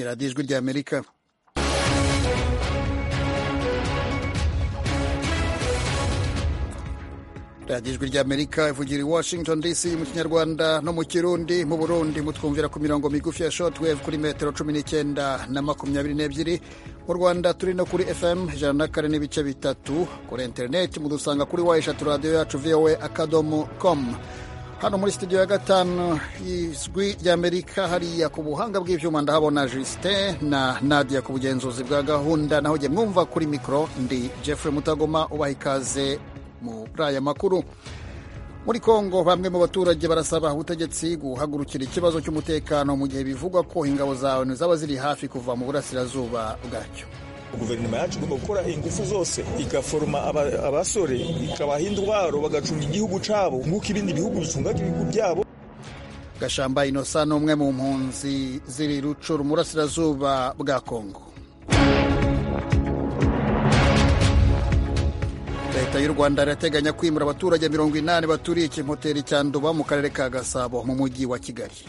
radiyo ijwi ry'amerika radiyo ijwi ry'amerika ivugira i washington dc mu kinyarwanda no mu kirundi mu burundi mutwumvira ku mirongo migufi ya shotwave kuri metero cumi n'icyenda na makumyabiri n'ebyiri mu rwanda turi no kuri fm ijana na kane n'ibice bitatu kuri interineti mudusanga kuri wa eshatu radiyo yacu voa akadomo komu hano muri studio ya gatanu y'ijwi ry'amerika hariya ku buhanga bw'ibyuma ndahabona justin na nadia ku bugenzuzi bwa gahunda naho jye mwumva kuri mikoro ndi jeffrey mutagoma ubaha ikaze muri aya makuru muri kongo bamwe mu baturage barasaba ubutegetsi guhagurukira ikibazo cy'umutekano mu gihe bivugwa ko ingabo zawe zaba ziri hafi kuva mu burasirazuba bwacyo guverinoma yacu igomba gukora ingufu zose igaforoma abasore ikabaha indwaro bagacunga igihugu cyabo nk'uko ibindi bihugu bicungaga ibihugu byabo gashamba inosa ni umwe mu mpunzi ziri rucuru mu burasirazuba bwa kongo leta y'u rwanda irateganya kwimura abaturage mirongo inani baturiye ikimoteri cya nduba mu karere ka gasabo mu mujyi wa kigali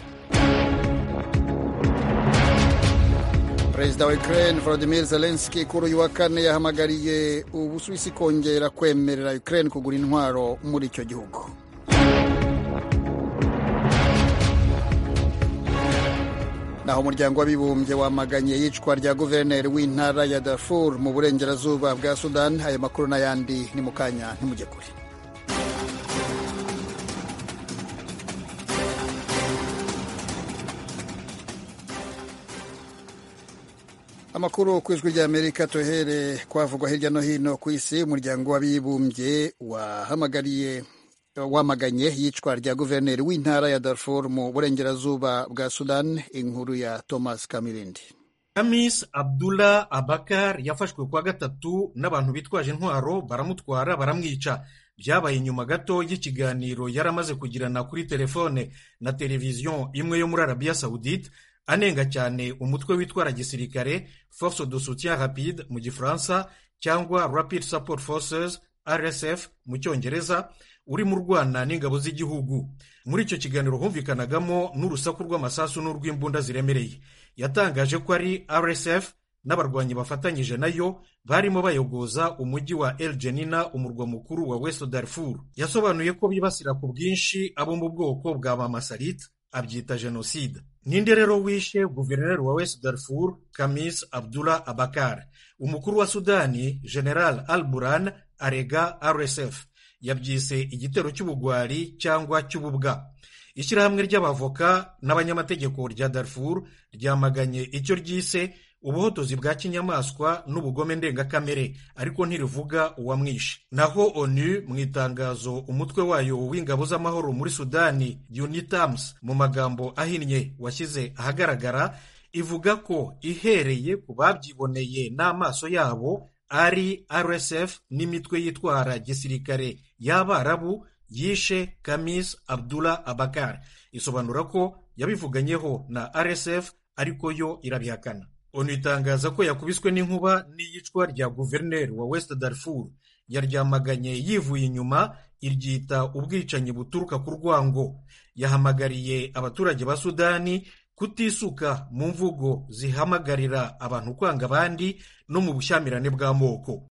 perezida wa ukraine volodimir zelenski kuri uyu wa kane yahamagariye ubusuwisi kongera kwemerera ukraine kugura intwaro muri icyo gihugu naho umuryango w'abibumbye wamaganye iyicwa rya guverineri w'intara ya darfur mu burengerazuba bwa sudan aya makuru n'ayandi ni mu kanya ntimujye kure amakuru ku ijwi ry'amerika tuhere kwavugwa hirya no hino ku isi umuryango w'abibumbye wahamagariye wamaganye yicwa rya guverineri w'intara ya Darfur mu burengerazuba bwa Sudan inkuru ya Thomas Kamirindi Kamis Abdullah Abakar yafashwe kwa gatatu n'abantu bitwaje intwaro baramutwara baramwica byabaye nyuma gato y'ikiganiro yari amaze kugirana kuri telefone na televiziyo imwe yo muri Arabia Saudite anenga cyane umutwe witwara gisirikare Force de Soutien Rapide mu gifaransa cyangwa Rapid Support Forces RSF mu cyongereza urimo urwana n'ingabo z'igihugu muri icyo kiganiro humvikanagamo n'urusaku rw'amasasu n'urw'imbunda ziremereye yatangaje ko ari rsf n'abarwanyi bafatanyije nayo barimo bayogoza umujyi wa el genina umurwa mukuru wa west darfur yasobanuye ko bibasira ku bwinshi abo mu bwoko bwa mamasarit abyita jenoside ninde rero wishe guverineri wa west darfur kamis abdullah abakar umukuru wa sudani general al buran arega rsf yabyise igitero cy'ubugwari cyangwa cy'ububwa ishyirahamwe ry'abavoka n'abanyamategeko rya darfur ryamaganye icyo ryise ubuhotozi bwa kinyamaswa n'ubugome ndengakamere ariko ntirivuga uwamwishe naho onu mu itangazo umutwe wayo w'ingabo z'amahoro muri sudani unitams mu magambo ahinnye washyize ahagaragara ivuga ko ihereye ku babyiboneye n'amaso yabo ari rsf n'imitwe yitwara gisirikare y'abarabu yishe kamis abdullah abakar isobanura ko yabivuganyeho na rsf ariko yo irabihakana onu itangaza ko yakubiswe n'inkuba n'iyicwa rya guverineri wa west darfur yaryamaganye yivuye inyuma iryita ubwicanyi buturuka ku rwango yahamagariye abaturage ba sudani kutisuka mu mvugo zihamagarira abantu kwanga abandi no mu bushyamirane bw'amoko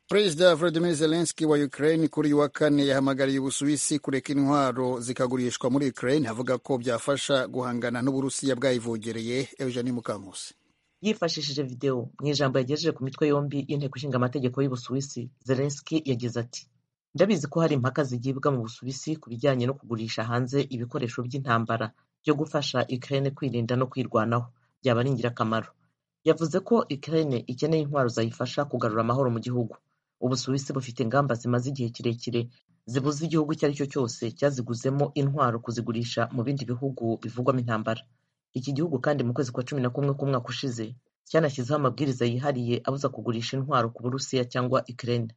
perezida volodimir zelenski wa ukraine kuri uyu wa kane yahamagariye ubusuwisi kureka intwaro zikagurishwa muri ukraine avuga ko byafasha guhangana n'uburusiya bwayivogereye eugenie mukankusi yifashishije videwo mu ijambo yagejeje ku mitwe yombi y'inteko ishinga amategeko y'ubusuwisi zelenski yagize ati ndabizi ko hari impaka zigibwa mu busuwisi ku bijyanye no kugurisha hanze ibikoresho by'intambara byo gufasha Ukraine kwirinda no kwirwanaho byaba ari ingirakamaro yavuze ko Ukraine ikeneye intwaro zayifasha kugarura amahoro mu gihugu ubusuwisi bufite ingamba zimaze igihe kirekire zibuza igihugu icyo ari cyo cyose cyaziguzemo intwaro kuzigurisha mu bindi bihugu bivugwamo intambara iki gihugu kandi mu kwezi kwa cumi na kumwe k'umwaka ushize cyanashyizeho amabwiriza yihariye abuza kugurisha intwaro ku burusiya cyangwa Ukraine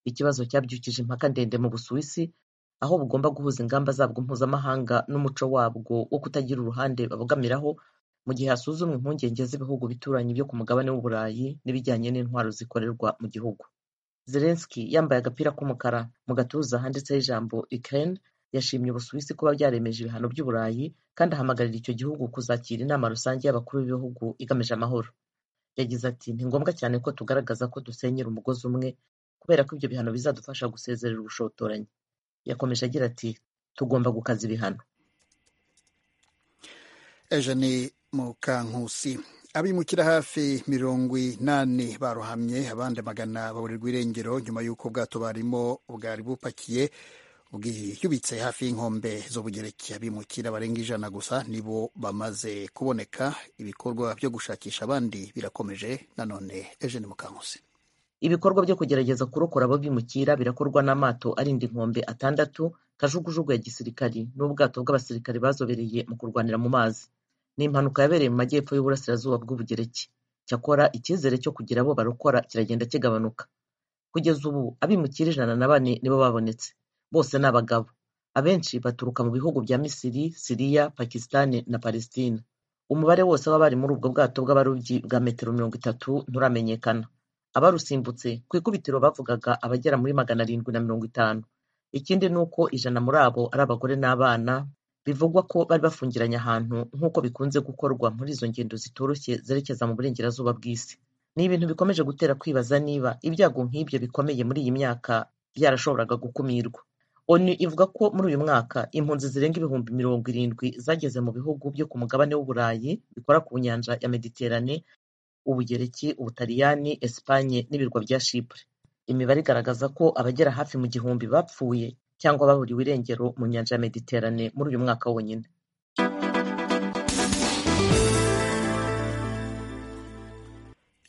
ikibazo cyabyukije impaka ndende mu busuwisi aho bugomba guhuza ingamba zabwo mpuzamahanga n'umuco wabwo wo kutagira uruhande babogamiraho mu gihe hasuzumwa impungenge z'ibihugu bituranyi byo ku mugabane w'uburayi n'ibijyanye n'intwaro zikorerwa mu gihugu zelenski yambaye agapira k'umukara mu gatuza handitseho ijambo ukraine yashimye ubusuwisi kuba byaremeje ibihano by'uburayi kandi ahamagarira icyo gihugu kuzakira inama rusange y'abakuru b'ibihugu igamije amahoro yagize ati ni ngombwa cyane ko tugaragaza ko dusenyera umugozi umwe kubera ko ibyo bihano bizadufasha gusezerera ubushotoranyi yakomeje agira ati tugomba gukaza ibihano ejo ni mukankusi abimukira hafi mirongo inani barohamye abandi magana baburirwa irengero nyuma y'uko ubwato barimo bwari bupakiye bwiyubitse hafi y'inkombe z'ubugereki abimukira barenga ijana gusa nibo bamaze kuboneka ibikorwa byo gushakisha abandi birakomeje nanone ejo ni mukankusi ibikorwa byo kugerageza kurokora abo bimukira birakorwa n'amato arinda inkombe atandatu kajugujugu ya gisirikari n'ubwato bw'abasirikari bazobereye mu kurwanira mu mazi ni impanuka yabereye mu majyepfo y'uburasirazuba bw'ubugereki cyakora icyizere cyo kugira abo barokora kiragenda kigabanuka kugeza ubu abimukira ijana na bane nibo babonetse bose ni abagabo abenshi baturuka mu bihugu bya misiri siriya pakisitani na palestina umubare wose w'abari bari muri ubwo bwato bw'abarobyi bwa metero mirongo itatu nturamenyekana abarusimbutse ku ikubitiro bavugaga abagera muri magana arindwi na mirongo itanu ikindi ni uko ijana muri abo ari abagore n'abana bivugwa ko bari bafungiranye ahantu nk'uko bikunze gukorwa muri izo ngendo zitoroshye zerekeza mu burengerazuba bw'isi ni ibintu bikomeje gutera kwibaza niba ibyago nk'ibyo bikomeye muri iyi myaka byarashoboraga gukumirwa onu ivuga ko muri uyu mwaka impunzi zirenga ibihumbi mirongo irindwi zageze mu bihugu byo ku mugabane w'uburayi bikora ku nyanja ya mediterane ubugereki ubutaliyani esipanye n'ibirwa bya shipure imibare igaragaza ko abagera hafi mu gihumbi bapfuye cyangwa baburiwe irengero mu nyanja ya mediterane muri uyu mwaka wonyine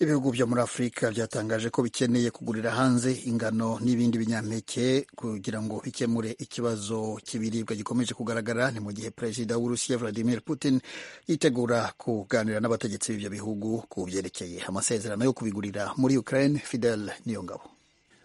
ibihugu byo muri afurika byatangaje ko bikeneye kugurira hanze ingano n'ibindi binyampeke kugira ngo bikemure ikibazo cy'ibiribwa gikomeje kugaragara ni mu gihe perezida w'urusiya vladimir putin yitegura kuganira n'abategetsi b'ibyo bihugu ku byerekeye amasezerano yo kubigurira muri ukraine fidel niyongabo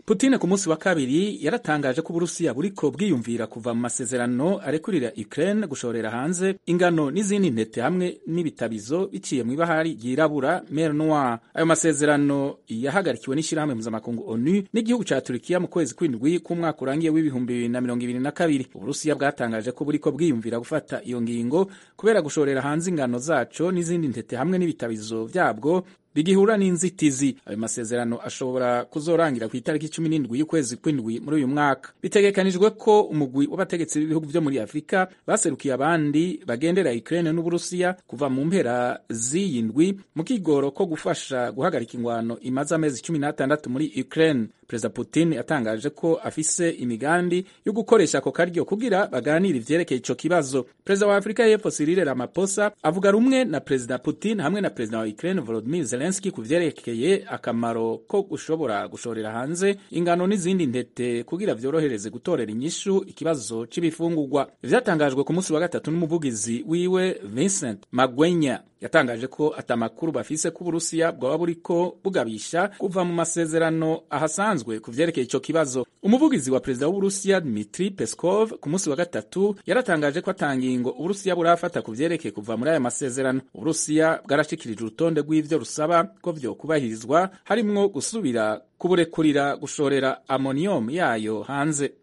Putin ku munsi wa kabiri yaratangaje ko uburusiya buriko bwiyumvira kuva mu masezerano arekurira Ukraine gushorera hanze ingano n'izindi ntete hamwe n'ibitabizo biciye mu ibahari ryirabura mer noir. Ayo masezerano yahagarikiwe n'ishyirahamwe mpuzamakungu ONU n'igihugu ca Turkiya mu kwezi kw'indwi k'umwaka urangiye w'ibihumbi bibiri na mirongo ibiri na kabiri. Uburusiya bwatangaje ko buriko bwiyumvira gufata iyo ngingo kubera gushorera hanze ingano zaco n'izindi ntete hamwe n'ibitabizo vyabwo bigihura n'inzitizi. Ayo masezerano ashobora kuzorangira ku itariki cumi n'indwi y'ukwezi kw'indwi muri uyu mwaka. Bitegekanijwe ko umugwi w'abategetsi b'ibihugu byo muri Afurika baserukiye abandi bagendera Ukraine n'Uburusiya kuva mu mpera z'iyi ndwi mu kigoro ko gufasha guhagarika ingwano imaze amezi cumi n'atandatu muri Ukraine. Perezida Putin yatangaje ko afise imigambi yo gukoresha ako karyo kugira baganire ivyerekeye ico kibazo. Perezida wa Afurika y'Epfo Cyril Ramaphosa avuga rumwe na Perezida Putin hamwe na Perezida wa Ukraine Volodymyr Zelensky ku vyerekeye akamaro ko gushobora gushorera hanze ingano n'izindi ntete kugira vyorohereze gutorera inyishu ikibazo c'ibifungurwa. Vyatangajwe ku munsi wa gatatu n'umuvugizi wiwe Vincent Magwenya yatangaje ko atamakuru bafise ko Uburusiya bwaba buriko bugabisha kuva mu masezerano ahasanzwe ku vyerekeye ico kibazo. Umuvugizi wa perezida w'Uburusiya Dmitri Peskov ku munsi wa gatatu yaratangaje ko ata ngingo Uburusiya burafata ku vyerekeye kuva muri aya masezerano. Uburusiya bwarashikirije urutonde rw'ivyo rusaba ko vyokubahirizwa harimwo gusubira kuburekurira gushorera amonium yayo hanze.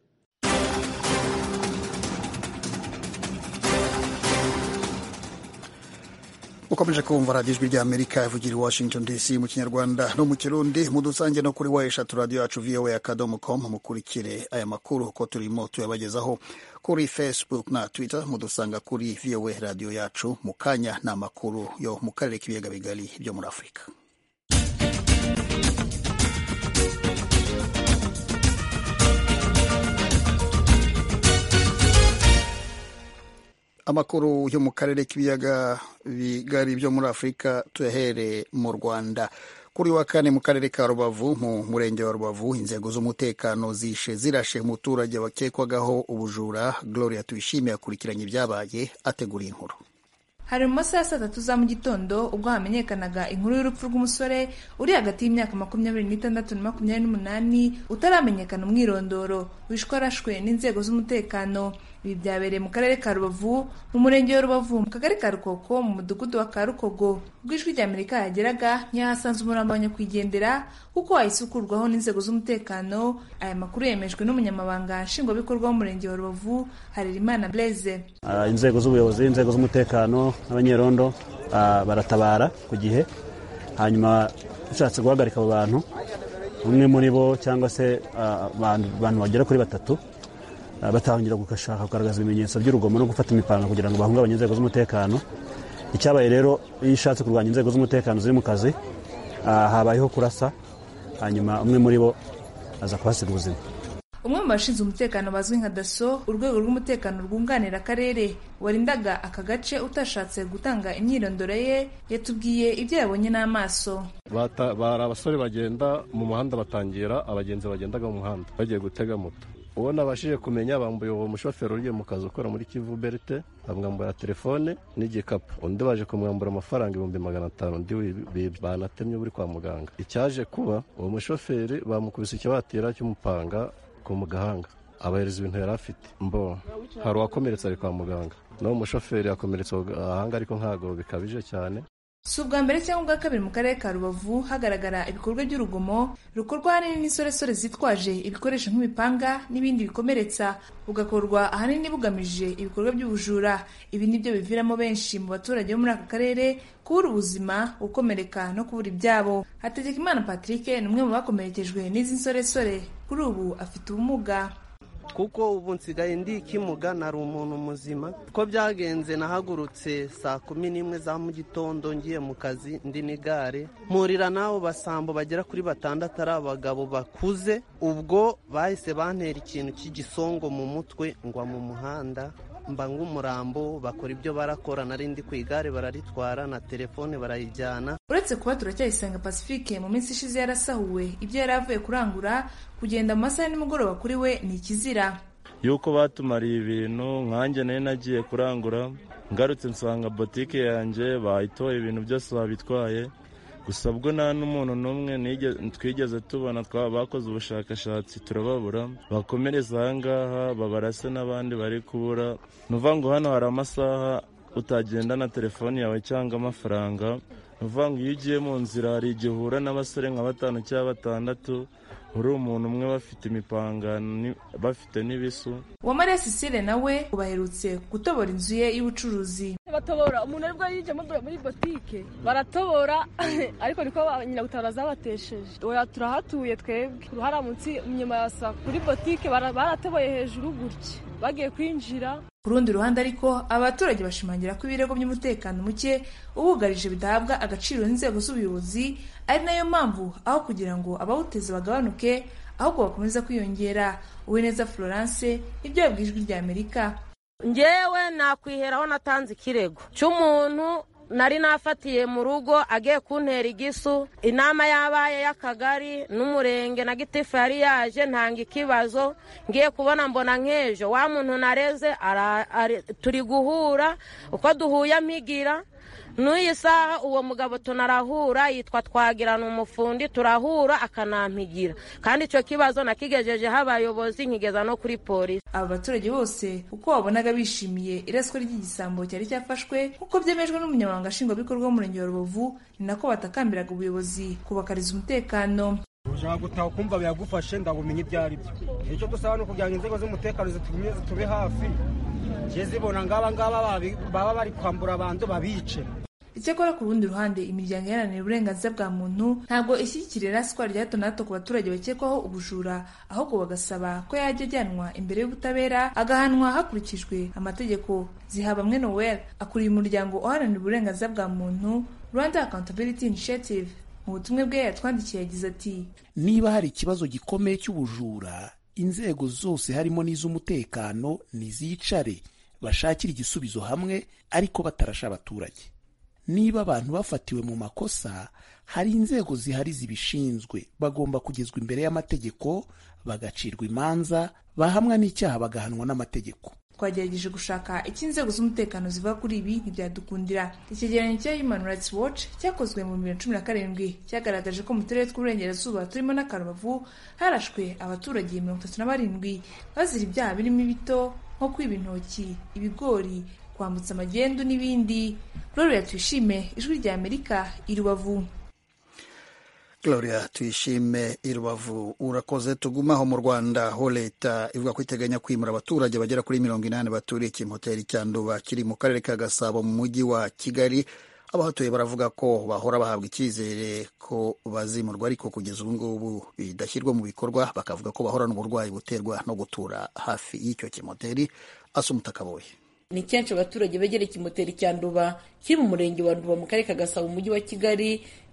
ukomeje kumva radiyo ijwi ry'amerika ivugira i washington dc mu kinyarwanda no mu kirundi mu dusange no kuri wa eshatu radiyo yacu voa akadomo com mukurikire aya makuru uko turimo tuyabagezaho kuri facebook na twitter mudusanga kuri voa radiyo yacu mu kanya ni amakuru yo mu karere k'ibiyaga bigari byo muri afurika amakuru yo mu karere k'ibiyaga bigari byo muri afurika tuyahere mu rwanda kuri wa kane mu karere ka rubavu mu murenge wa rubavu inzego z'umutekano zishe zirashe umuturage wakekwagaho ubujura gloria tuyishimiye akurikiranye ibyabaye ategura inkuru hari mu masaha ya saa tatu za mu gitondo ubwo hamenyekanaga inkuru y'urupfu rw'umusore uri hagati y'imyaka makumyabiri n'itandatu na makumyabiri n'umunani utaramenyekana umwirondoro wishwe arashwe n'inzego z'umutekano ibi byabereye mu karere ka rubavu mu murenge wa rubavu mu kagari ka rukoko mu mudugudu wa karukogo ubwo ijwi rya amerika yageraga ntiyahasanze umurambo wa nyakwigendera kuko wayisukurwaho n'inzego z'umutekano aya makuru yemejwe n'umunyamabanga nshingwabikorwa w'umurenge wa rubavu harerimana blaise Ah, inzego z'ubuyobozi inzego z'umutekano n'abanyerondo ah, baratabara ku gihe hanyuma ushatse guhagarika abo bantu umwe muri bo cyangwa se ah, abantu abantu bagera kuri batatu ah, batangira gukashaka kugaragaza ibimenyetso by'urugomo no gufata imipanga kugira ngo bahungabanye inzego z'umutekano icyabaye rero iyo ushatse kurwanya inzego z'umutekano ziri mu kazi ah, habayeho kurasa hanyuma umwe muri bo aza kuhasiga ubuzima umwe mu bashinzwe umutekano bazwi nka daso urwego rw'umutekano rwunganira akarere warindaga aka gace utashatse gutanga imyirondoro ye yatubwiye ibyo yabonye n'amaso Bata- bari abasore bagenda mu muhanda batangira abagenzi bagendaga mu muhanda bagiye gutega moto uwo nabashije kumenya bambuye uwo mushoferi ugiye mu kazi ukora muri kivu berite bamwambura telefone n'igikapu undi baje kumwambura amafaranga ibihumbi magana atanu undi wibye banatemye uri kwa muganga icyaje kuba uwo mushoferi bamukubise ikibatira cy'umupanga ku mu gahanga abahereza ibintu yari afite mbo hari uwakomeretse ari kwa muganga n'uwo mushoferi yakomeretse ku gahanga ariko ntabwo bikabije cyane si ubwa mbere cyangwa ubwa kabiri mu karere ka rubavu hagaragara ibikorwa by'urugomo rukorwa ahanini n'insoresore zitwaje ibikoresho nk'imipanga n'ibindi bikomeretsa bugakorwa ahanini bugamije ibikorwa by'ubujura ibi ni byo biviramo benshi mu baturage bo muri aka karere kubura ubuzima gukomereka no kubura ibyabo hategekimana patrick ni umwe mu bakomerekejwe n'izi nsoresore kuri ubu afite ubumuga kuko ubu nsigaye ndikimuga nari umuntu muzima ko byagenze nahagurutse saa kumi n'imwe za mu gitondo ngiye mu kazi ndi n'igare mpurira n'abo basambo bagera kuri batandatu ari abagabo bakuze ubwo bahise bantera ikintu cy'igisongo mu mutwe ngwa mu muhanda mba nk'umurambo bakora ibyo barakora nari ndi ku igare bararitwara na telefone barayijyana uretse kuba turacyayisenga pacifique mu minsi ishize yarasahuwe ibyo yari avuye kurangura kugenda mu masaha ya nimugoroba kuri we ni ikizira yuko batumariye ibintu nkanjye nari nagiye kurangura ngarutse nsanga botike yanjye bayitoye ibintu byose babitwaye gusa bwo nta n'umuntu n'umwe nige- twigeze tubona twaba bakoze ubushakashatsi turababura bakomereza aha ngaha babarase n'abandi bari kubura ni ukuvuga ngo hano hari amasaha utagenda na telefoni yawe cyangwa amafaranga ni ukuvuga ngo iyo ugiye mu nzira hari igihe uhura n'abasore nka batanu cyangwa batandatu uri umuntu umwe bafite imipanga ni- bafite n'ibisu uwamariya sisire nawe ubaherutse gutobora inzu ye y'ubucuruzi batobora umuntu aribwo yinjiyemo dore muri botike baratobora ariko niko ba- nyiragutabara zabatesheje oya turahatuye twebwe uruhara munsi inyuma ya saa kuri botike bara- baratoboye hejuru gutya bagiye kwinjira ku rundi ruhande ariko abaturage bashimangira ko ibirego by'umutekano muke ubugarije bidahabwa agaciro n'inzego z'ubuyobozi ari nayo mpamvu aho kugira ngo abawuteza bagabanuke ahubwo bakomeza kwiyongera uwineza florence ibyo yabwiye ijwi rya amerika ngewe nakwiheraho natanze ikirego cy'umuntu nari nafatiye mu rugo agiye kuntera igisu inama yabaye y'akagari n'umurenge na gitifu yari yaje ntanga ikibazo ngiye kubona mbona nk'ejo wa muntu nareze ara- ari- turi guhura uko duhuye ampigira n'uyi saha uwo mugabo tunarahura yitwa twagirana umufundi turahura akanampigira kandi icyo kibazo nakigejejeho abayobozi nkigeza no kuri polisi aba baturage bose uko wabonaga bishimiye iraswa ry'igisambo cyari cyafashwe nk'uko byemejwe n'umunyamabanga nshingwabikorwa w'umurenge wa rubavu ni nako batakambiraga ubuyobozi kubakariza umutekano ushaka gutaha ukumva biragufashe ndabumenya ibyo ari byo icyo dusaba ni ukugira ngo inzego z'umutekano zitumye zitube hafi njye zibona ngaba ngaba babi- baba bari kwambura abantu babice icyakora ku rundi ruhande imiryango iharanira uburenganzira bwa muntu ntabwo ishyigikira iraswa rya hato na hato ku baturage bakekwaho ubujura ahubwo bagasaba ko yajya ajyanwa imbere y'ubutabera agahanwa hakurikijwe amategeko zihabamwe noel akuriye umuryango uharanira uburenganzira bwa muntu rwanda accountability initiative mu butumwa bwe yatwandikiye yagize ati niba hari ikibazo gikomeye cy'ubujura inzego zose harimo n'iz'umutekano nizicare bashakire igisubizo hamwe ariko batarasha abaturage niba abantu bafatiwe mu makosa hari inzego zihari zibishinzwe bagomba kugezwa imbere y'amategeko bagacirwa imanza bahamwa n'icyaha bagahanwa n'amategeko twagerageje gushaka icyo inzego z'umutekano ziva kuri ibi ntibyadukundira icyegeranyo cya human rights watch cyakozwe mu bibiri na cumi na karindwi cyagaragaje ko mu turere tw'uburengerazuba turimo n'akarubavu harashwe abaturage mirongo itatu na barindwi bazira ibyaha birimo ibito nko kwiba intoki ibigori kwambutsa amagendu n'ibindi gloria tuyishime ijwi rya amerika i rubavu Gloria tuyishime i Rubavu urakoze tuguma aho mu Rwanda ho leta ivuga ko iteganya kwimura abaturage bagera kuri mirongo inani baturiye ikimoteri cya Nduba kiri mu karere ka Gasabo mu mujyi wa Kigali abahatuye baravuga ko bahora bahabwa icyizere ko bazimurwa ariko kugeza ubu ngubu bidashyirwa mu bikorwa bakavuga ko bahorana uburwayi buterwa no gutura hafi y'icyo kimoteri asumutaka boye ni kenshi abaturage begera ikimoteri cya nduba kiri mu murenge wa nduba mu karere ka gasabo mu mujyi wa kigali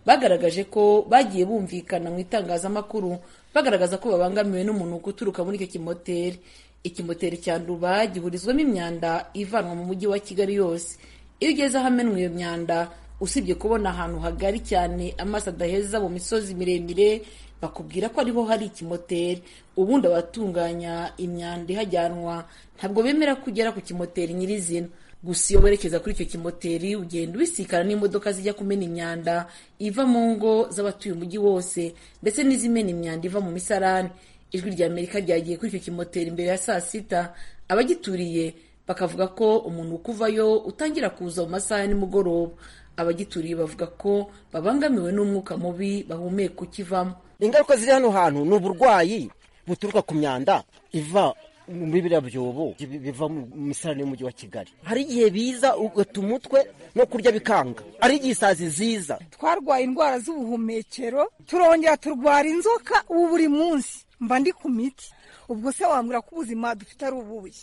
bagaragaje ko bagiye bumvikana mu itangazamakuru bagaragaza ko babangamiwe n'umunuko uturuka muri icyo kimoteri ikimoteri cya nduba gihurizwamo imyanda ivanwa mu mujyi wa kigali yose iyo ugeze ahamenwa iyo myanda usibye kubona ahantu hagari cyane amaso adaheza mu misozi miremire bakubwira ko ariho hari ikimoteri ubundi abatunganya imyanda ihajyanwa ntabwo bemera kugera ku kimoteri nyirizina gusa iyo werekeza kuri icyo kimoteri ugenda ubisikana n'imodoka zijya kumena imyanda iva mu ngo z'abatuye umujyi wose ndetse n'izimena imyanda iva mu misarani ijwi rya amerika ryagiye kuri icyo kimoteri mbere ya saa sita abagituriye bakavuga ko umuntu ukuvayo utangira kuza mu masaha ya nimugoroba abagituriye bavuga ko babangamiwe n'umwuka mubi bahumeka ukivamo ingaruka ziri hano hantu ni uburwayi buturuka ku myanda iva muri biriya byobo biva mu misarane y'umujyi wa kigali hari igihe biza ugata umutwe no kurya bikanga ari igisazi ziza twarwaye indwara z'ubuhumekero turongera turwara inzoka ubu buri munsi mba ndi ku miti ubwo se wambwira ko ubuzima dufite ari ububuye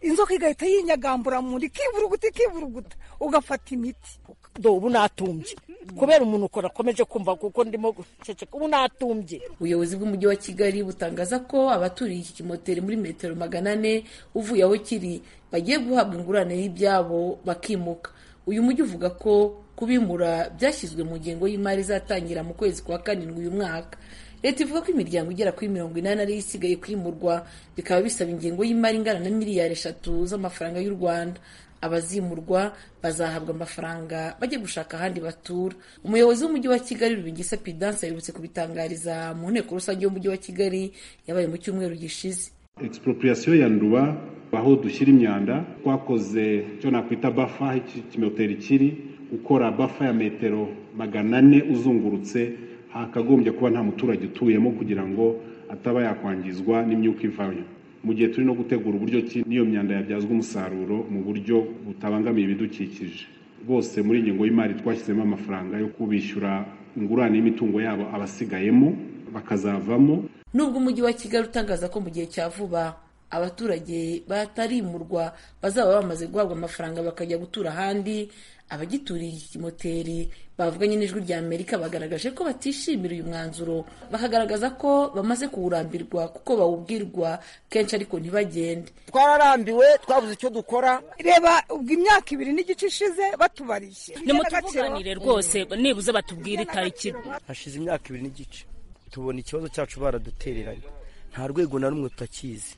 inzoka igahita yinyagambura mu nda ikiburuguta ikiburuguta ugafata imiti ubu natumbye kubera umuntu ukora akomeje kumva kuko ndimo guceceka ubu natumbye ubuyobozi bw'umujyi wa kigali butangaza ko abaturiye iki kimoteri muri metero magana ane uvuye aho kiri bagiye guhabwa ingurane y'ibyabo bakimuka uyu mujyi uvuga ko kubimura byashyizwe mu ngengo y'imari izatangira mu kwezi kwa karindwi uyu mwaka leta ivuga ko imiryango igera kuri mirongo inani ariyo isigaye kwimurwa bikaba bisaba ingengo y'imari ingana na miliyari eshatu z'amafaranga y'u rwanda abazimurwa bazahabwa amafaranga bajye gushaka ahandi batura umuyobozi w'umujyi wa kigali rubingisa pidanse aherutse kubitangariza mu nteko rusange y'umujyi wa kigali yabaye mu cyumweru gishize expropriation ya nduba aho dushyira imyanda twakoze icyo nakwita bafa aho ikimoteri kiri ukora bafa ya metero magana ane uzungurutse hakagombye kuba nta muturage utuyemo kugira ngo ataba yakwangizwa n'imyuka ivayo mu gihe turi no gutegura uburyo ki n'iyo myanda yabyazwa umusaruro mu buryo butabangamiye ibidukikije bose muri ingengo y'imari twashyizemo amafaranga yo kubishyura ingurane y'imitungo yabo abasigayemo bakazavamo nubwo umujyi wa kigali utangaza ko mu gihe cya vuba abaturage batarimurwa bazaba bamaze guhabwa amafaranga bakajya gutura ahandi abagituriye iki kimoteri bavuganye n'ijwi rya amerika bagaragaje ko batishimira uyu mwanzuro bakagaragaza ko bamaze kuwurambirwa kuko bawubwirwa kenshi ariko ntibagende twararambiwe twabuze icyo dukora reba ubwo imyaka ibiri n'igice ishize batubariye nimutuvuganire rwose nibuze batubwire itariki hashize imyaka ibiri n'igice tubona ikibazo cyacu baradutereranye nta rwego na rumwe tutakizi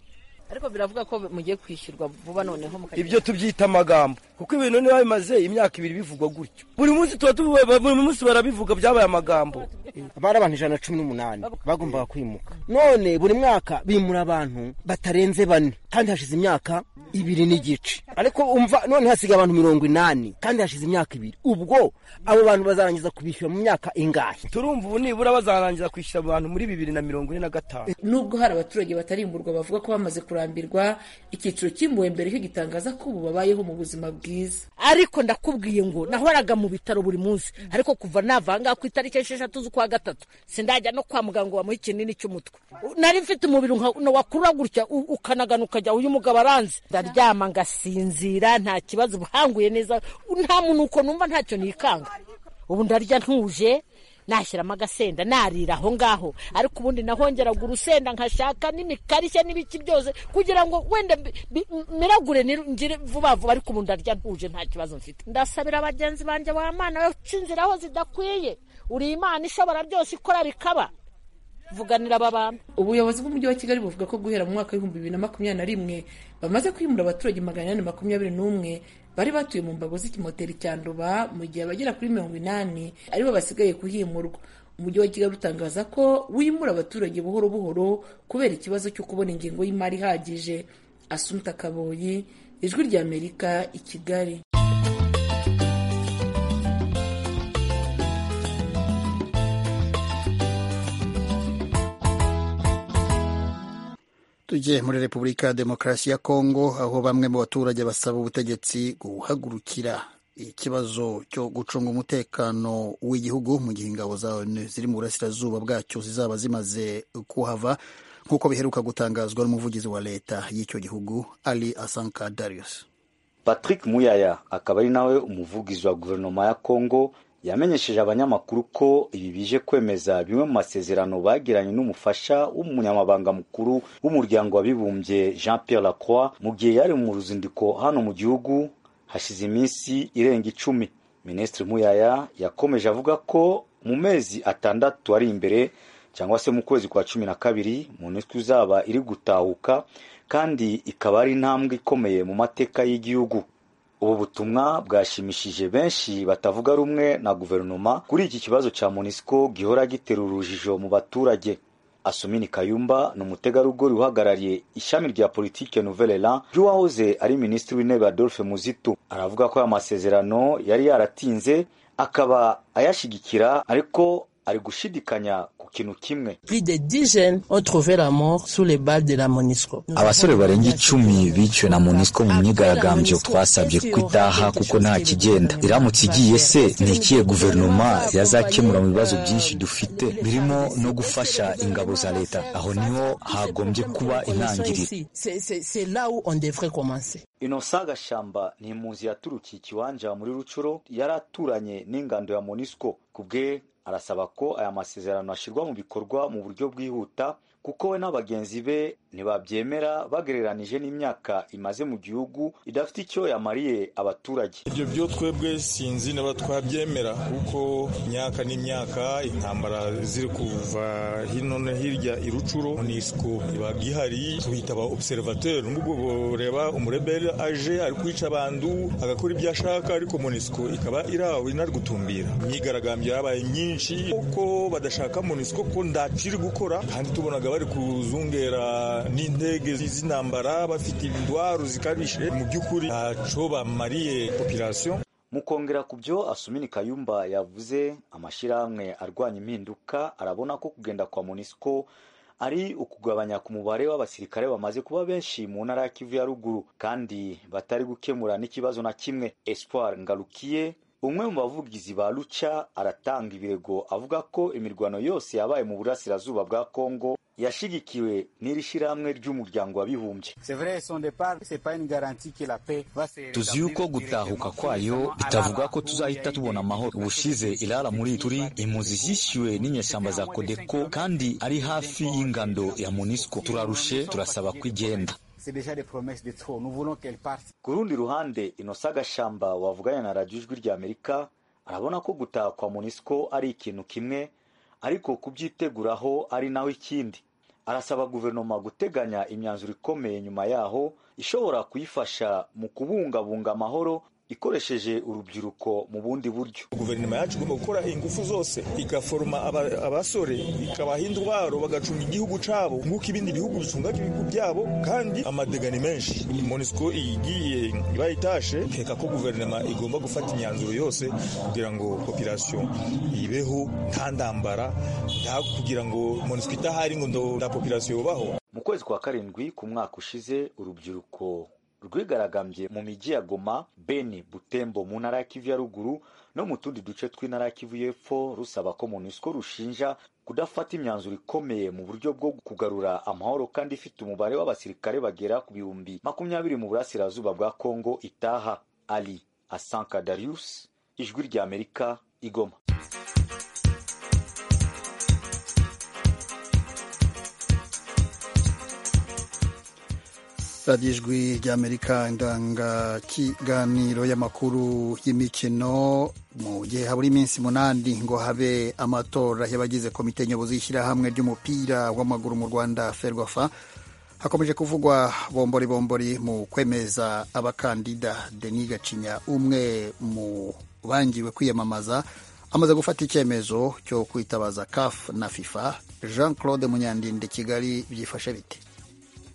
ariko biravuga ko mugiye kwishyurwa vuba noneho ibyo tubyita amagambo kuko ibintu niba bimaze imyaka ibiri bivugwa gutyo buri munsi tuba buri munsi barabivuga byabaye amagambo bari abantu ijana na cumi n'umunani bagombaga kwimuka none buri mwaka bimura abantu batarenze bane kandi hashize imyaka ibiri n'igice ariko umva none hasigaye abantu mirongo inani kandi hashize imyaka ibiri ubwo abo bantu bazarangiza kubishyura mu myaka ingahe turumva ubu nibura bazarangiza kwishyura abantu muri bibiri na mirongo ine na gatanu nubwo hari abaturage batarimburwa bavuga ko bamaze kurara kurambirwa icyiciro cy'impuhwe mbere cyo gitangaza ko ubu babayeho mu buzima bwiza ariko ndakubwiye ngo nahoraga mu bitaro buri munsi ariko kuva navanga ku itariki esheshatu z'ukwa gatatu sindajya no kwa muganga bamuha ikinini cy'umutwe nari mfite umubiri wakurura gutya ukanagana ukajya uyu mugabo aranze ndaryama ngasinzira nta kibazo buhanguye neza nta munuko numva ntacyo nikanga ubu ndarya ntuje nashyiramo agasenda narira aho ngaho ariko ubundi nahongeraga urusenda nkashaka n'imikarishya n'ibiki byose kugira ngo wenda miragure ngire vuba vuba ariko ubu ndarya ntuje nta kibazo mfite ndasabira bagenzi banjye ba mana we uca inzira aho zidakwiye uri imana ishobora byose ikora bikaba vuganira aba bantu ubuyobozi bw'umujyi wa kigali buvuga ko guhera mu mwaka w'ibihumbi bibiri na makumyabiri na rimwe bamaze kwimura abaturage magana inani makumyabiri n'umwe bari batuye mu mbago z'ikimoteri cya nduba mu gihe abagera kuri mirongo inani aribo basigaye kuhimurwa umujyi wa kigali utangaza ko wimura abaturage buhoro buhoro kubera ikibazo cyo kubona ingengo y'imari ihagije asumta kaboyi ijwi ry'amerika i kigali tujye muri repubulika ya demokarasi ya kongo aho bamwe mu baturage basaba ubutegetsi guhagurukira ikibazo cyo gucunga umutekano w'igihugu mu gihe ingabo za onu ziri mu burasirazuba bwacyo zizaba zimaze kuhava nk'uko biheruka gutangazwa n'umuvugizi wa leta y'icyo gihugu ali asanka darius patrick muyaya akaba ari nawe umuvugizi wa guverinoma ya kongo yamenyesheje abanyamakuru ko ibi bije kwemeza bimwe mu masezerano bagiranye n'umufasha w'umunyamabanga mukuru w'umuryango w'abibumbye Jean Pierre Lacroix mu gihe yari mu ruzinduko hano mu gihugu hashize iminsi irenga icumi Minisitiri Muyaya yakomeje avuga ko mu mezi atandatu ari imbere cyangwa se mu kwezi kwa cumi na kabiri mu nitwe uzaba iri gutahuka kandi ikaba ari intambwe ikomeye mu mateka y'igihugu ubu butumwa bwashimishije benshi batavuga rumwe na guverinoma kuri iki kibazo cya monisco gihora gitera urujijo mu baturage asumini kayumba ni umutegarugori uhagarariye ishami rya politike nouvelle elan ry'uwahoze ari minisitiri w'intebe adolphe muzito aravuga ko aya masezerano yari yaratinze akaba ayashyigikira ariko ari gushidikanya ku kintu kimwe abasore barenga icumi biciwe na monisco mu myigaragambyo twasabye ko itaha kuko nta kigenda iramutse igiye se ni ikihe guverinoma yazakemura mu bibazo byinshi dufite birimo no gufasha ingabo za leta aho niho hagombye kuba intangiriro inosa gashamba ni impunzi yaturukiye ikiwanja muri rucuro yari aturanye n'ingando ya monisco ku bwe arasaba ko aya masezerano ashyirwa mu bikorwa mu buryo bwihuta kuko we n'abagenzi be ntibabyemera bagereranije n'imyaka imaze mu gihugu idafite icyo yamariye abaturage ibyo byo twebwe sinzi niba twabyemera kuko imyaka n'imyaka intambara ziri kuva hino no hirya irucuro monisco iba ihari tuhita aba observateur n'ubwo bureba umureberi aje ari kwica abantu agakora ibyo ashaka ariko monisco ikaba iri aho inarigutumbira imyigaragambyo yabaye myinshi kuko badashaka monisco ko ndaciri gukora kandi tubonaga bari kuzungera n'indege z'intambara bafite indwara zikabije mu by'ukuri ntacyo bamariye popirasiyo mu kongera ku byo asumini kayumba yavuze amashyirahamwe arwanya impinduka arabona ko kugenda kwa monisco ari ukugabanya ku mubare w'abasirikare bamaze kuba benshi mu ntara ya kivu ya ruguru kandi batari gukemura n'ikibazo na kimwe espoir ngarukiye umwe mu bavugizi ba ruca aratanga ibirego avuga ko imirwano yose yabaye mu burasirazuba bwa kongo yashigikiwe n'iri shyirahamwe ry'umuryango w'abibumbye tuzi yuko gutahuka kwayo bitavuga ko tuzahita tubona amahoro ubushize irara muri turi impunzi zishyuwe n'inyeshyamba za kodeko kandi ari hafi y'ingando ya monisco turarushe turasaba ko igenda ku rundi ruhande inosa gashamba wavuganye na radiyo ijwi rya amerika arabona ko gutaha kwa monisco ari ikintu kimwe ariko kubyiteguraho ari naho ikindi arasaba guverinoma guteganya imyanzuro ikomeye nyuma yaho ishobora kuyifasha mu kubungabunga amahoro ikoresheje urubyiruko mu bundi buryo guverinoma yacu igomba gukora ingufu zose igaforoma aba- abasore ikabaha indwaro bagacunga igihugu cyabo nk'uko ibindi bihugu bicunga ibihugu byabo kandi amadega ni menshi monisco igiye ibaye itashe nkeka ko guverinoma igomba gufata imyanzuro yose kugira ngo popirasiyo ibeho nta ntambara nta kugira ngo monisco idahari ngo ndo- nta popirasiyo yubaho mu kwezi kwa karindwi ku mwaka ushize urubyiruko rwigaragambye mu mijyi ya goma beni butembo mu ntara ya kivu ya ruguru no mu tundi duce tw'intara ya kivu y'epfo rusaba ko monusco rushinja kudafata imyanzuro ikomeye mu buryo bwo kugarura amahoro kandi ifite umubare w'abasirikare bagera ku bihumbi makumyabiri mu burasirazuba bwa kongo itaha ali asanka darius ijwi rya amerika igoma radiyo ijwi ry'amerika indangakiganiro y'amakuru y'imikino mu gihe habura iminsi munani ngo habe amatora y'abagize komite nyobozi y'ishyirahamwe ry'umupira w'amaguru mu rwanda ferwafa hakomeje kuvugwa bombori bombori mu kwemeza abakandida denis gacinya umwe mu bangiwe kwiyamamaza amaze gufata icyemezo cyo kwitabaza caf na fifa jean claude munyandinde kigali byifashe bite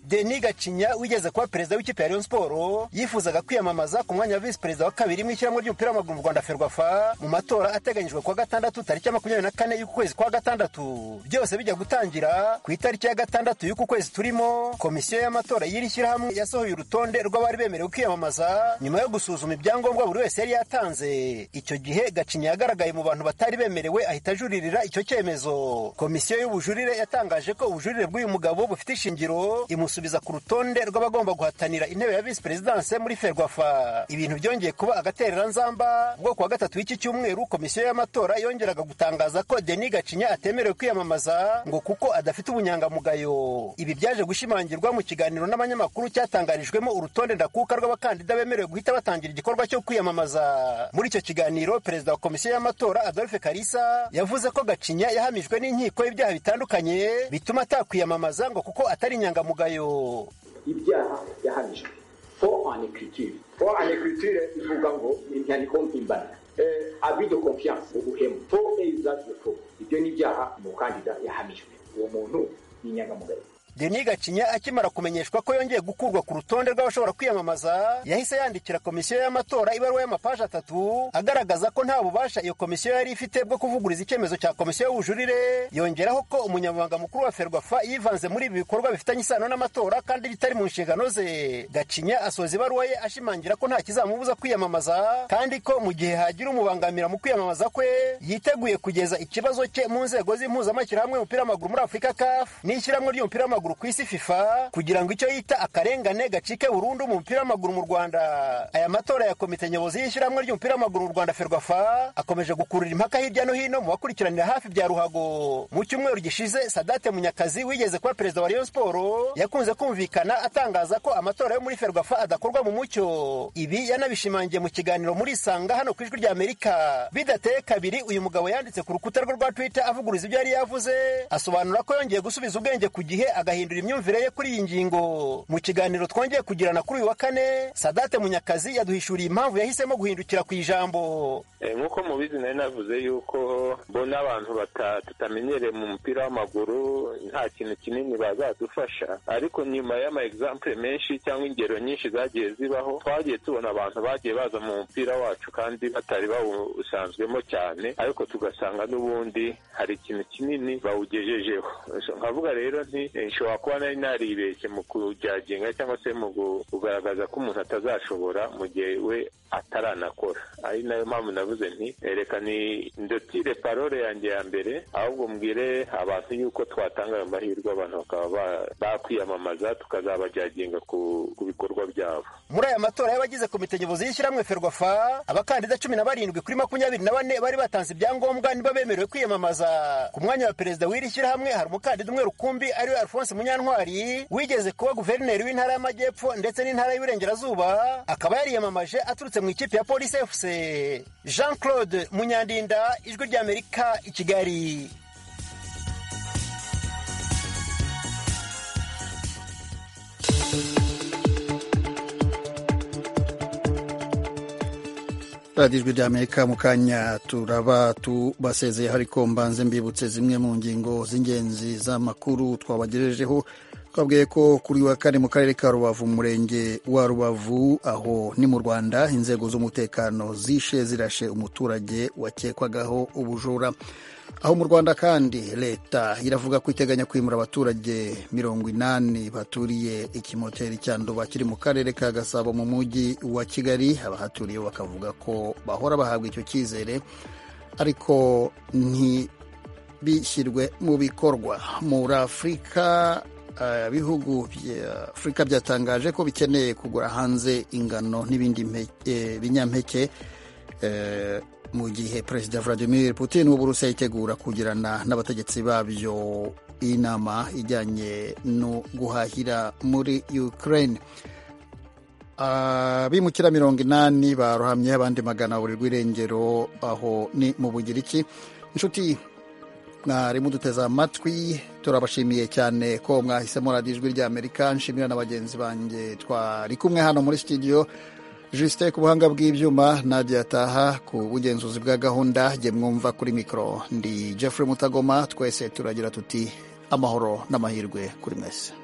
Denis Gacinya wigeze kuba perezida w'ikipe ya Rayon Sport yifuzaga kwiyamamaza ku mwanya wa visi perezida wa kabiri mu ishyirahamwe ry'umupira w'amaguru mu Rwanda Ferwafa mu matora ateganyijwe kuwa gatandatu tariki ya makumyabiri na kane y'uku kwezi kwa gatandatu byose bijya gutangira ku itariki ya gatandatu y'uku kwezi turimo komisiyo y'amatora y'iri shyirahamwe yasohoye urutonde rw'abari bemerewe kwiyamamaza nyuma yo gusuzuma ibyangombwa buri wese yari yatanze icyo gihe Gacinya yagaragaye mu bantu batari bemerewe ahita ajuririra icyo cyemezo komisiyo y'ubujurire yatangaje ko ubujurire bw'uyu mugabo bufite ishingiro imu kumusubiza ku rutonde rw'abagomba guhatanira intebe ya visi perezidanse muri ferwafa ibintu byongeye kuba agatereranzamba ubwo kuwa gatatu w'iki cyumweru komisiyo y'amatora yongeraga gutangaza ko deni gacinya atemerewe kwiyamamaza ngo kuko adafite ubunyangamugayo ibi byaje gushimangirwa mu kiganiro n'abanyamakuru cyatangarijwemo urutonde ndakuka rw'abakandida bemerewe guhita batangira igikorwa cyo kwiyamamaza muri icyo kiganiro perezida wa komisiyo y'amatora adolphe karisa yavuze ko gacinya yahamijwe n'inkiko y'ibyaha bitandukanye bituma atakwiyamamaza ngo kuko atari inyangamugayo ibyaha yahamijwe fo anekiritire fo anekiritire ivuga ngo inyandiko mpimbano abido konfiyanse ubuhemu fo eyizazi fo ibyo ni ibyaha umukandida yahamijwe uwo muntu ni inyangamugayo deni gacinya akimara kumenyeshwa ko yongeye gukurwa ku rutonde rw'abashobora kwiyamamaza yahise yandikira komisiyo y'amatora ibaruwa y'amapaji atatu agaragaza ko nta bubasha iyo komisiyo yari ifite bwo kuvuguriza icyemezo cya komisiyo y'ubujurire yongeraho ko umunyamabanga mukuru wa ferwafa yivanze muri ibi bikorwa bifitanye isano n'amatora kandi bitari mu nshingano ze gacinya asoza ibaruwa ye ashimangira ko nta kizamubuza kwiyamamaza kandi ko mu gihe hagira umubangamira mu kwiyamamaza kwe yiteguye kugeza ikibazo cye mu nzego z'impuzamashyirahamwe y'umupira w'amaguru muri afurika kafu n'ishyirahamwe ry'umupira w'amaguru w'amaguru ku isi fifa kugira ngo icyo yita akarengane gacike burundu mu mupira w'amaguru mu rwanda aya matora ya komite nyobozi y'ishyirahamwe ry'umupira w'amaguru mu rwanda ferwafa akomeje gukurura impaka hirya no hino mu bakurikiranira hafi bya ruhago mu cyumweru gishize sadate munyakazi wigeze kuba perezida wa rayon siporo yakunze kumvikana atangaza ko amatora yo muri ferwafa adakorwa mu mucyo ibi yanabishimangiye mu kiganiro muri sanga hano ku ijwi ry'amerika bidateye kabiri uyu mugabo yanditse ku rukuta rwe rwa twitter avuguriza ibyo yari yavuze asobanura ko yongeye gusubiza ubwenge ku gihe aga agahindura imyumvire ye kuri iyi ngingo mu kiganiro twongeye kugirana kuri uyu wa kane sadate munyakazi yaduhishuriye impamvu yahisemo guhindukira ku ijambo nk'uko mubizi nari navuze yuko mbona abantu tutamenyereye mu mupira w'amaguru nta kintu kinini bazadufasha ariko nyuma y'ama egisampure menshi cyangwa ingero nyinshi zagiye zibaho twagiye tubona abantu bagiye baza mu mupira wacu kandi batari bawusanzwemo cyane ariko tugasanga n'ubundi hari ikintu kinini bawugejejeho nkavuga rero nti nshobora kuba nari naribeshye mu kujyaginga cyangwa se mu kugaragaza ko umuntu atazashobora mu gihe we ataranakora ari nayo mpamvu navuze nti reka ni ndotire parole yanjye ya mbere ahubwo mbwire abantu yuko twatanga ayo mahirwe abantu bakaba bakwiyamamaza tukazabajyaginga ku bikorwa byabo muri aya matora y'abagize komite nyobozi y'ishyirahamwe ferwafa abakandida cumi na barindwi kuri makumyabiri na bane bari batanze ibyangombwa niba bemerewe kwiyamamaza ku mwanya wa perezida w'iri shyirahamwe hari umukandida umwe rukumbi ariwe alphonse munyantwari wigeze kuba guverineri w'intara y'amajyepfo ndetse n'intara y'uburengerazuba akaba yariyamamaje aturutse mu ikipe ya polisi fc jean claude munyandinda ijwi ry'amerika i kigali radiyo ijwi ry'amerika mu kanya turaba tubasezeye ariko mbanze mbibutse zimwe mu ngingo z'ingenzi z'amakuru twabagejejeho twabwiye ko kuri wa kane mu karere ka rubavu mu murenge wa rubavu aho ni mu rwanda inzego z'umutekano zishe zirashe umuturage wakekwagaho ubujura aho mu rwanda kandi leta iravuga ko iteganya kwimura abaturage mirongo inani baturiye ikimoteri cya nduba kiri mu karere ka gasabo mu mujyi wa kigali abahaturiye bakavuga ko bahora bahabwa icyo cyizere ariko ntibishyirwe mu bikorwa muri afurika ibihugu bya afurika byatangaje ko bikeneye kugura hanze ingano n'ibindi binyampeke mu gihe perezida vladimir putin w'uburusiya yitegura kugirana n'abategetsi babyo inama ijyanye no guhahira muri ukraine abimukira mirongo inani barohamye abandi magana burirwa irengero aho ni mu bugiriki inshuti mwari muduteze amatwi turabashimiye cyane ko mwahisemo radiyo ijwi ry'amerika nshimira na bagenzi banjye twari kumwe hano muri sitidiyo jisite ku buhanga bw'ibyuma nadia taha ku bugenzuzi bwa gahunda jye mwumva kuri mikoro ndi jeffrey mutagoma twese turagira tuti amahoro n'amahirwe kuri mwese